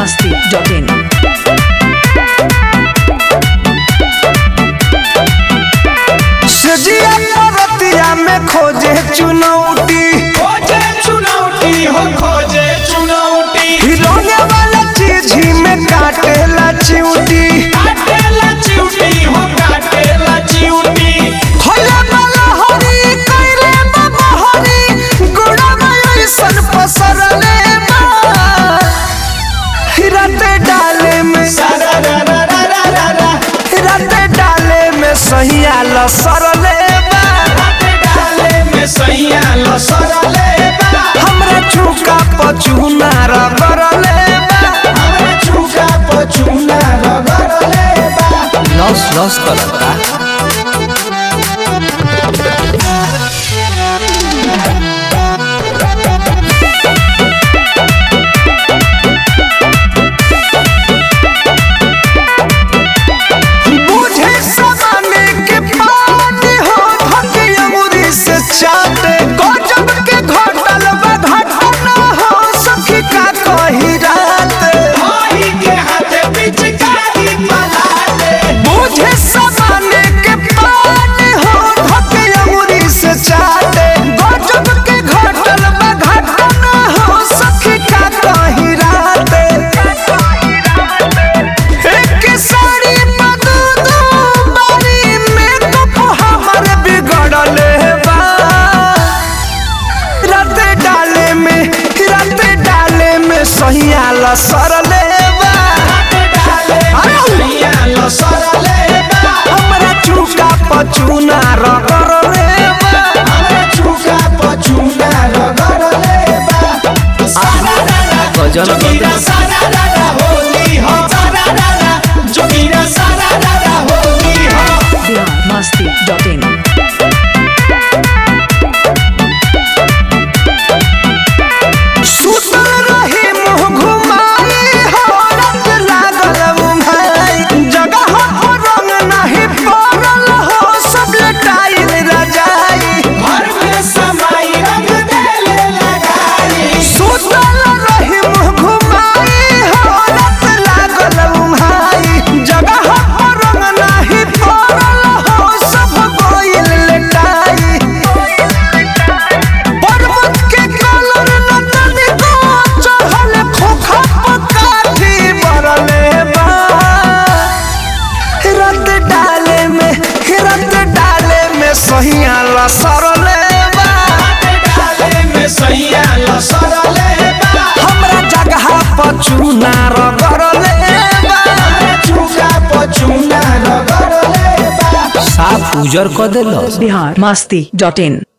masti.in. सजिया परतिया में खोजे चुनौती खोजे चुनौती हो खोजे चुनौती हिलौने वाला चीज ही में काटेला चिउटी काटेला चिउटी हो काटेला चिउटी होला वाला हरी कइले बाबा हरी गुड़ा में ऐसन पसरले बा हिरते डाले में सारा रा रा रा रा रा रा हिरते डाले में सहिया लसरले बा राते डाले में सैया लसरले बा हमरा चुका पचुना रगरले बा हमरे चुका पचुना रगड़ले बा लस लस करता बुझे समाने के पानी हो धके अंगूरी से चाटे गजब के घटल बा घटना हो सखी का कही रात भाई के हाथे पिचकारी पलाटे बुझे समाने के पानी हो धके अंगूरी से चाटे गजब के घटल बा घटना हो सखी का कही रात एक साड़ी बदू दू बारी में तो हमर बिगड़ले बा रात डाले में रात डाले में सहिया लसरले बा राते डाले में सैया लसरले बा हमरा चुका पचुना रगरले बा हमरे चुका पचुना रगड़ले बा सारा रा रा गजल जोगिरा सारा रा रा होली हो सारा रा रा जोगिरा सारा रा रा होली हो Bihar masti.in. सुतल रही मुँह घुमाई हो रात लागल उन्हाई जगह हो रंग नहीं पड़ल हो सब लटाई रजाई घर में समाई रंग देले लगाई सुतल रही मुँह घुमाई हो रात लागल उन्हाई जगह हो रंग नहीं पड़ल हो सब गोइल लटाई पर्वत के कलर नतनी को चढ़ल खोखा पकाठी बरले बा रत डाले में रत डाले में सहिया लसरले बा राते डाले में सैया लसरले बा हमरा जगह पचुना रगरले बा हमरे चुका पचुना रगड़ले बा साफ उजर क देलस Bihar masti.in.